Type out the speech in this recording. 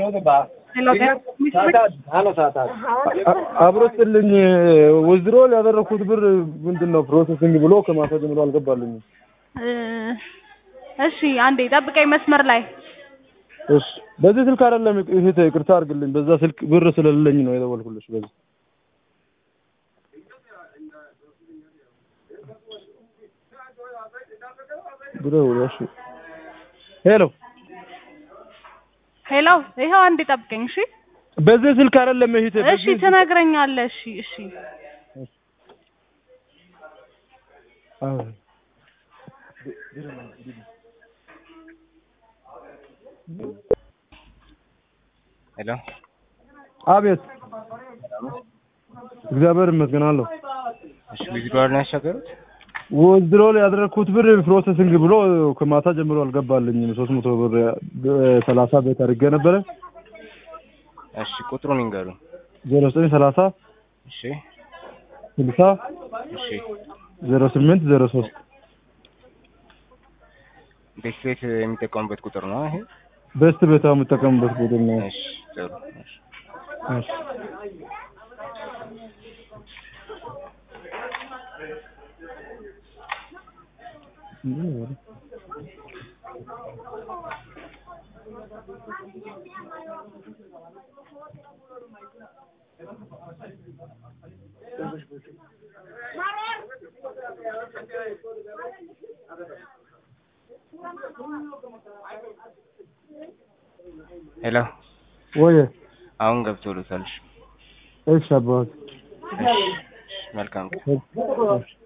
አብሮ ስጥልኝ ወዝድሮ ያደረኩት ብር ምንድን ነው ፕሮሰሲንግ ብሎ ከማታ ጀምሮ አልገባልኝም። እሺ አንዴ ጠብቀኝ መስመር ላይ እሺ በዚህ ስልክ አይደለም እህቴ፣ ይቅርታ አድርግልኝ። በዛ ስልክ ብር ስለሌለኝ ነው የደወልኩልሽ። በዚህ ብደውል እሺ። ሄሎ ሄሎ፣ ይኸው አንዴ ጠብቀኝ። እሺ በዚህ ስልክ አይደለም እህቴ። እሺ በዚህ ትነግረኛለህ። እሺ እሺ አዎ ሄሎ አቤት። እግዚአብሔር ይመስገን አለሁ። እሺ ዊዝድሮዋል ነው ያሻገሩት? ወዝድሮ ያደረኩት ብር ፕሮሰሲንግ ብሎ ከማታ ጀምሮ አልገባልኝም። ሶስት መቶ ብር ሰላሳ ቤት አድርጌ ነበረ እሺ ቁጥሩን ይንገሩ። ዜሮ ዘጠኝ ሰላሳ እሺ ስልሳ እሺ ዜሮ ስምንት ዜሮ ሶስት ቤት ቤት የሚጠቀሙበት ቁጥር ነው ይሄ? ቤስት ቤታ የምጠቀምበት ቡድን ነው። እሺ ጥሩ እሺ እሺ። ሄሎ ወይ አሁን ገብቶልታል። እሺ እሺ አባት እሺ መልካም ቀን። እሺ